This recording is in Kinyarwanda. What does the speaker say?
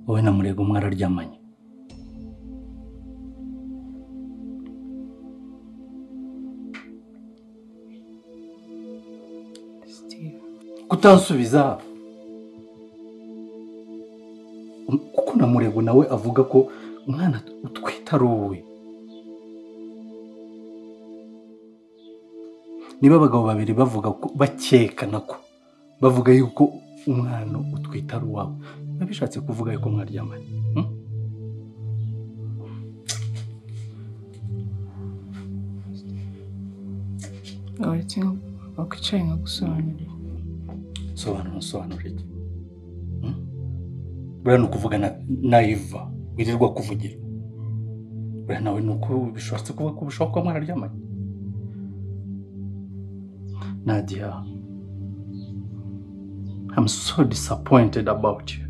wowe na murego umwe araryamanye kutansubiza Um, kuko na murego nawe avuga ko umwana utwite ari uwe niba abagabo babiri bavuga ko bakeka nako bavuga yuko umwana utwite ari uwawe biba bishatse kuvuga yuko mwaryamanye hmm? uretse wakwicaye nkagusobanurira sobanura usobanura iki Hmm? buriya ni ukuvuga na nayiva wirirwa kuvugira buriya nawe ni uko bishatse kuvuga ko bishobora kuba mwararyamanye Nadia I'm so disappointed about you